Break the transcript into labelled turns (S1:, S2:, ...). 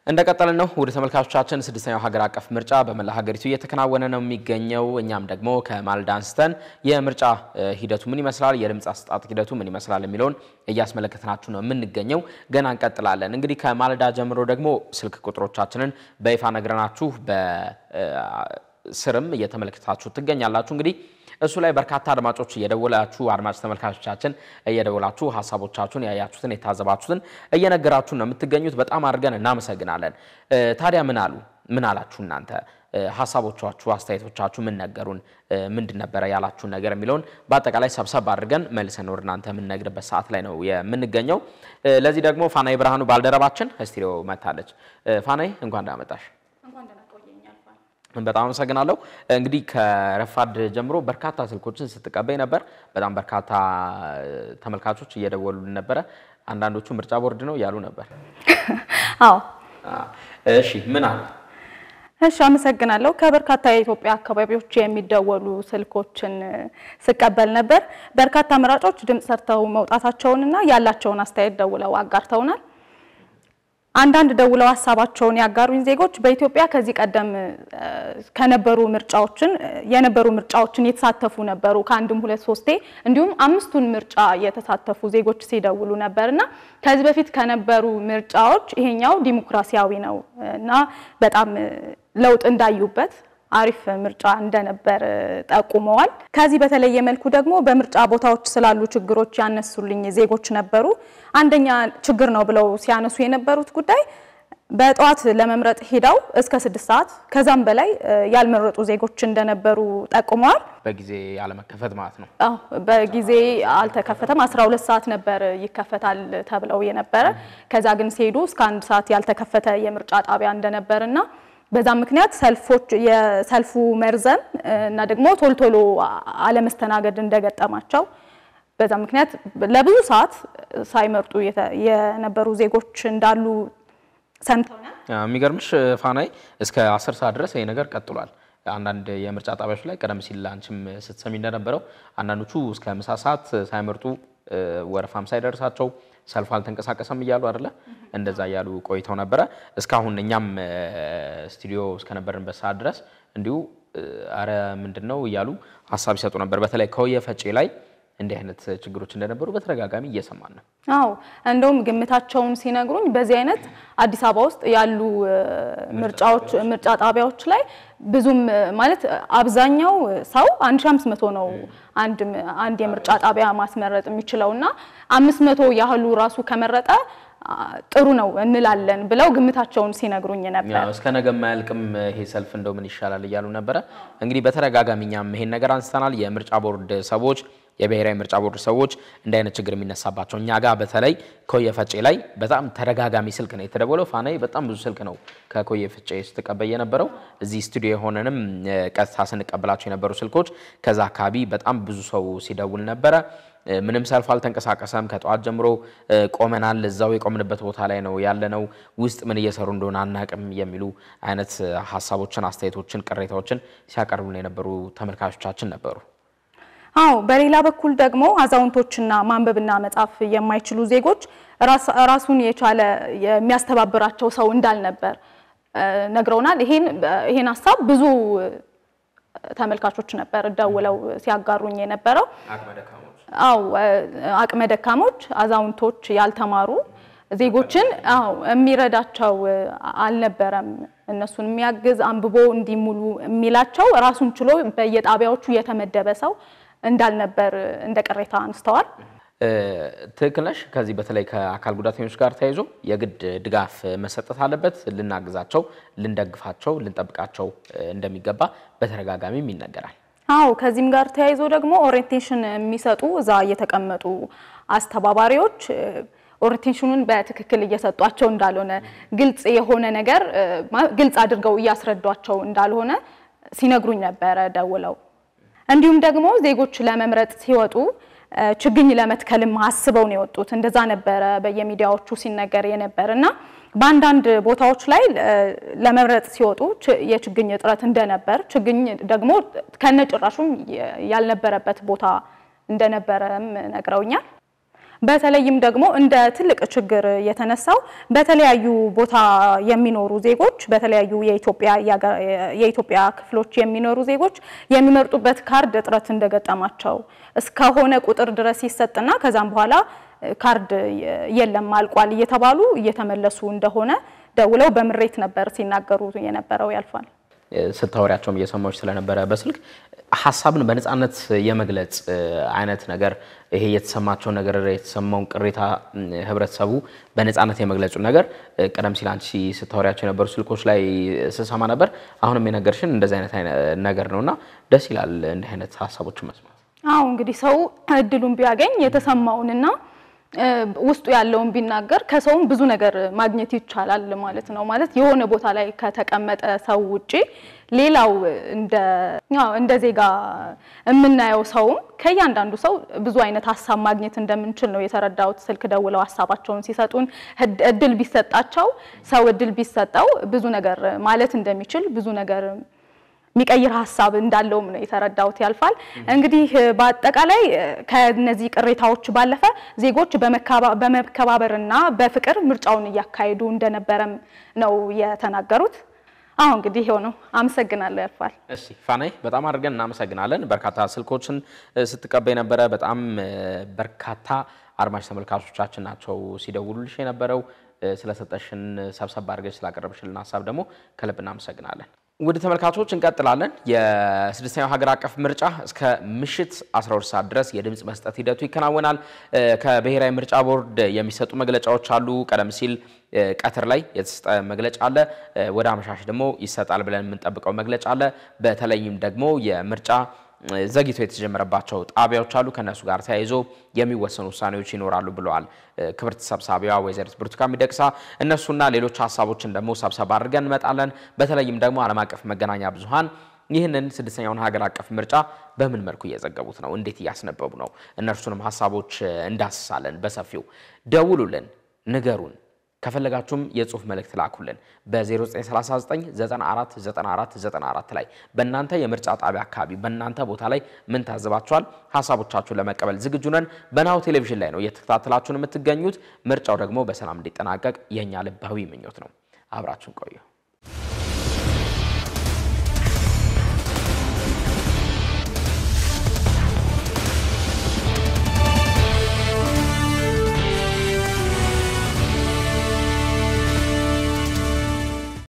S1: እንደቀጠልን ነው። ወደ ተመልካቾቻችን ስድስተኛው ሀገር አቀፍ ምርጫ በመላ ሀገሪቱ እየተከናወነ ነው የሚገኘው። እኛም ደግሞ ከማለዳ አንስተን የምርጫ ሂደቱ ምን ይመስላል፣ የድምፅ አሰጣጥ ሂደቱ ምን ይመስላል የሚለውን እያስመለከትናችሁ ነው የምንገኘው። ገና እንቀጥላለን። እንግዲህ ከማለዳ ጀምሮ ደግሞ ስልክ ቁጥሮቻችንን በይፋ ነግረናችሁ በስርም እየተመለከታችሁ ትገኛላችሁ እንግዲህ እሱ ላይ በርካታ አድማጮች እየደወላችሁ አድማጭ ተመልካቾቻችን እየደወላችሁ ሀሳቦቻችሁን ያያችሁትን የታዘባችሁትን እየነገራችሁን ነው የምትገኙት። በጣም አድርገን እናመሰግናለን። ታዲያ ምን አሉ ምን አላችሁ እናንተ ሀሳቦቻችሁ፣ አስተያየቶቻችሁ ምን ነገሩን፣ ምንድን ነበረ ያላችሁን ነገር የሚለውን በአጠቃላይ ሰብሰብ አድርገን መልሰን ወደ እናንተ የምንነግርበት ሰዓት ላይ ነው የምንገኘው። ለዚህ ደግሞ ፋናይ ብርሃኑ ባልደረባችን ስቱዲዮ መታለች። ፋናይ እንኳን እንዳመጣሽ በጣም አመሰግናለሁ። እንግዲህ ከረፋድ ጀምሮ በርካታ ስልኮችን ስትቀበይ ነበር። በጣም በርካታ ተመልካቾች እየደወሉልን ነበረ። አንዳንዶቹ ምርጫ ቦርድ ነው እያሉ ነበር።
S2: አዎ፣
S1: እሺ፣ ምን አሉ?
S2: እሺ፣ አመሰግናለሁ። ከበርካታ የኢትዮጵያ አካባቢዎች የሚደወሉ ስልኮችን ስቀበል ነበር። በርካታ መራጮች ድምፅ ሰርተው መውጣታቸውንና ያላቸውን አስተያየት ደውለው አጋርተውናል። አንዳንድ ደውለው ሀሳባቸውን ያጋሩኝ ዜጎች በኢትዮጵያ ከዚህ ቀደም ከነበሩ ምርጫዎችን የነበሩ ምርጫዎችን የተሳተፉ ነበሩ። ከአንድም ሁለት ሶስቴ እንዲሁም አምስቱን ምርጫ የተሳተፉ ዜጎች ሲደውሉ ነበር እና ከዚህ በፊት ከነበሩ ምርጫዎች ይሄኛው ዲሞክራሲያዊ ነው እና በጣም ለውጥ እንዳዩበት አሪፍ ምርጫ እንደነበር ጠቁመዋል። ከዚህ በተለየ መልኩ ደግሞ በምርጫ ቦታዎች ስላሉ ችግሮች ያነሱልኝ ዜጎች ነበሩ። አንደኛ ችግር ነው ብለው ሲያነሱ የነበሩት ጉዳይ በጠዋት ለመምረጥ ሄደው እስከ ስድስት ሰዓት ከዛም በላይ ያልመረጡ ዜጎች እንደነበሩ ጠቁመዋል።
S1: በጊዜ ያለመከፈት ማለት ነው።
S2: አዎ በጊዜ አልተከፈተም። 12 ሰዓት ነበር ይከፈታል ተብለው የነበረ ከዛ ግን ሲሄዱ እስከ አንድ ሰዓት ያልተከፈተ የምርጫ ጣቢያ እንደነበርና በዛ ምክንያት ሰልፎች የሰልፉ መርዘም እና ደግሞ ቶሎ ቶሎ አለመስተናገድ እንደገጠማቸው በዛ ምክንያት ለብዙ ሰዓት ሳይመርጡ የነበሩ ዜጎች እንዳሉ ሰምተውናል።
S1: የሚገርምሽ ፋናይ እስከ አስር ሰዓት ድረስ ይሄ ነገር ቀጥሏል። አንዳንድ የምርጫ ጣቢያዎች ላይ ቀደም ሲል አንቺም ስትሰሚ እንደነበረው አንዳንዶቹ እስከ ምሳ ሰዓት ሳይመርጡ ወረፋም ሳይደርሳቸው ሰልፉ አልተንቀሳቀሰም እያሉ አይደለ እንደዛ እያሉ ቆይተው ነበረ። እስካሁን እኛም ስቱዲዮ እስከነበርንበት ሰዓት ድረስ እንዲሁ አረ ምንድን ነው እያሉ ሀሳብ ይሰጡ ነበር። በተለይ ከወየ ፈጬ ላይ እንዲህ አይነት ችግሮች እንደነበሩ በተደጋጋሚ እየሰማን ነው።
S2: አዎ እንደውም ግምታቸውን ሲነግሩኝ በዚህ አይነት አዲስ አበባ ውስጥ ያሉ ምርጫዎች ምርጫ ጣቢያዎች ላይ ብዙም ማለት አብዛኛው ሰው 1500 ነው አንድ አንድ የምርጫ ጣቢያ ማስመረጥ የሚችለው እና 500 ያህሉ ራሱ ከመረጠ ጥሩ ነው እንላለን ብለው ግምታቸውን ሲነግሩኝ ነበር።
S1: እስከ ነገ የማያልቅም ይሄ ሰልፍ እንደው ምን ይሻላል እያሉ ነበረ። እንግዲህ በተደጋጋሚ እኛም ይሄን ነገር አንስተናል። የምርጫ ቦርድ ሰዎች የብሔራዊ ምርጫ ቦርድ ሰዎች እንዲህ አይነት ችግር የሚነሳባቸው እኛ ጋር በተለይ ከወየ ፈጬ ላይ በጣም ተደጋጋሚ ስልክ ነው የተደወለው። ፋናይ በጣም ብዙ ስልክ ነው ከኮየ ፈጬ ስትቀበል የነበረው። እዚህ ስቱዲዮ የሆነንም ቀጥታ ስንቀበላቸው የነበሩ ስልኮች ከዛ አካባቢ በጣም ብዙ ሰው ሲደውል ነበረ። ምንም ሰልፍ አልተንቀሳቀሰም። ከጠዋት ጀምሮ ቆመናል። እዛው የቆምንበት ቦታ ላይ ነው ያለነው። ውስጥ ምን እየሰሩ እንደሆነ አናቅም የሚሉ አይነት ሀሳቦችን፣ አስተያየቶችን፣ ቅሬታዎችን ሲያቀርቡልን የነበሩ ተመልካቾቻችን ነበሩ።
S2: አዎ በሌላ በኩል ደግሞ አዛውንቶችና ማንበብና መጻፍ የማይችሉ ዜጎች ራሱን የቻለ የሚያስተባብራቸው ሰው እንዳልነበር ነግረውናል። ይሄን ይሄን ሀሳብ ብዙ ተመልካቾች ነበር ደውለው ሲያጋሩኝ የነበረው። አዎ አቅመ ደካሞች፣ አዛውንቶች፣ ያልተማሩ ዜጎችን አዎ የሚረዳቸው አልነበረም። እነሱን የሚያግዝ አንብቦ እንዲሙሉ የሚላቸው ራሱን ችሎ በየጣቢያዎቹ የተመደበ ሰው እንዳልነበር እንደ ቅሬታ አንስተዋል።
S1: ትክክል ነሽ። ከዚህ በተለይ ከአካል ጉዳተኞች ጋር ተያይዞ የግድ ድጋፍ መሰጠት አለበት። ልናግዛቸው፣ ልንደግፋቸው፣ ልንጠብቃቸው እንደሚገባ በተደጋጋሚም ይነገራል።
S2: አዎ ከዚህም ጋር ተያይዞ ደግሞ ኦሪየንቴሽን የሚሰጡ እዛ የተቀመጡ አስተባባሪዎች ኦሪየንቴሽኑን በትክክል እየሰጧቸው እንዳልሆነ ግልጽ የሆነ ነገር ግልጽ አድርገው እያስረዷቸው እንዳልሆነ ሲነግሩኝ ነበረ ደውለው። እንዲሁም ደግሞ ዜጎች ለመምረጥ ሲወጡ ችግኝ ለመትከልም አስበው ነው የወጡት። እንደዛ ነበረ በየሚዲያዎቹ ሲነገር የነበር እና በአንዳንድ ቦታዎች ላይ ለመምረጥ ሲወጡ የችግኝ እጥረት እንደነበር፣ ችግኝ ደግሞ ከነጭራሹም ያልነበረበት ቦታ እንደነበረም ነግረውኛል። በተለይም ደግሞ እንደ ትልቅ ችግር የተነሳው በተለያዩ ቦታ የሚኖሩ ዜጎች በተለያዩ የኢትዮጵያ ክፍሎች የሚኖሩ ዜጎች የሚመርጡበት ካርድ እጥረት እንደገጠማቸው እስከሆነ ቁጥር ድረስ ይሰጥና ከዛም በኋላ ካርድ የለም አልቋል እየተባሉ እየተመለሱ እንደሆነ ደውለው በምሬት ነበር ሲናገሩ የነበረው ያልፋል።
S1: ስታወሪያቸውም እየሰማዎች ስለነበረ በስልክ ሀሳብን በነፃነት የመግለጽ አይነት ነገር ይሄ የተሰማቸው ነገር የተሰማውን ቅሬታ ህብረተሰቡ በነፃነት የመግለጹ ነገር ቀደም ሲል አንቺ ስታወሪያቸው የነበሩ ስልኮች ላይ ስሰማ ነበር። አሁንም የነገርሽን እንደዚህ አይነት ነገር ነው እና ደስ ይላል እንዲህ አይነት ሀሳቦችን መስማት።
S2: አዎ እንግዲህ ሰው እድሉን ቢያገኝ የተሰማውንና ውስጡ ያለውን ቢናገር ከሰውም ብዙ ነገር ማግኘት ይቻላል ማለት ነው። ማለት የሆነ ቦታ ላይ ከተቀመጠ ሰው ውጪ ሌላው እንደ ዜጋ የምናየው ሰውም ከእያንዳንዱ ሰው ብዙ አይነት ሀሳብ ማግኘት እንደምንችል ነው የተረዳሁት። ስልክ ደውለው ሀሳባቸውን ሲሰጡን እድል ቢሰጣቸው ሰው እድል ቢሰጠው ብዙ ነገር ማለት እንደሚችል ብዙ ነገር የሚቀይር ሀሳብ እንዳለውም ነው የተረዳሁት። ያልፋል እንግዲህ በአጠቃላይ ከነዚህ ቅሬታዎች ባለፈ ዜጎች በመከባበርና በፍቅር ምርጫውን እያካሄዱ እንደነበረም ነው የተናገሩት። አሁ እንግዲህ ይሄው ነው። አመሰግናለሁ ያልፋል።
S1: እሺ ፋናይ በጣም አድርገን እናመሰግናለን። በርካታ ስልኮችን ስትቀበይ ነበረ። በጣም በርካታ አድማጭ ተመልካቾቻችን ናቸው ሲደውሉልሽ የነበረው። ስለሰጠሽን ሰብሰብ አድርገሽ ስላቀረብሽልን ሀሳብ ደግሞ ከልብ እናመሰግናለን። ውድ ተመልካቾች እንቀጥላለን። የስድስተኛው ሀገር አቀፍ ምርጫ እስከ ምሽት 12 ሰዓት ድረስ የድምፅ መስጠት ሂደቱ ይከናወናል። ከብሔራዊ ምርጫ ቦርድ የሚሰጡ መግለጫዎች አሉ። ቀደም ሲል ቀትር ላይ የተሰጠ መግለጫ አለ። ወደ አመሻሽ ደግሞ ይሰጣል ብለን የምንጠብቀው መግለጫ አለ። በተለይም ደግሞ የምርጫ ዘግይቶ የተጀመረባቸው ጣቢያዎች አሉ። ከነሱ ጋር ተያይዞ የሚወሰኑ ውሳኔዎች ይኖራሉ ብለዋል ክብርት ሰብሳቢዋ ወይዘሪት ብርቱካን ሚደቅሳ። እነሱና ሌሎች ሀሳቦችን ደግሞ ሰብሰብ አድርገን እንመጣለን። በተለይም ደግሞ ዓለም አቀፍ መገናኛ ብዙሃን ይህንን ስድስተኛውን ሀገር አቀፍ ምርጫ በምን መልኩ እየዘገቡት ነው? እንዴት እያስነበቡ ነው? እነርሱንም ሀሳቦች እንዳስሳለን በሰፊው። ደውሉልን፣ ንገሩን። ከፈለጋችሁም የጽሁፍ መልእክት ላኩልን በ0939949494 ላይ በእናንተ የምርጫ ጣቢያ አካባቢ በእናንተ ቦታ ላይ ምን ታዘባችኋል? ሀሳቦቻችሁን ለመቀበል ዝግጁ ነን። በናሁ ቴሌቪዥን ላይ ነው እየተከታተላችሁን የምትገኙት። ምርጫው ደግሞ በሰላም እንዲጠናቀቅ የእኛ ልባዊ ምኞት ነው። አብራችሁን ቆዩ።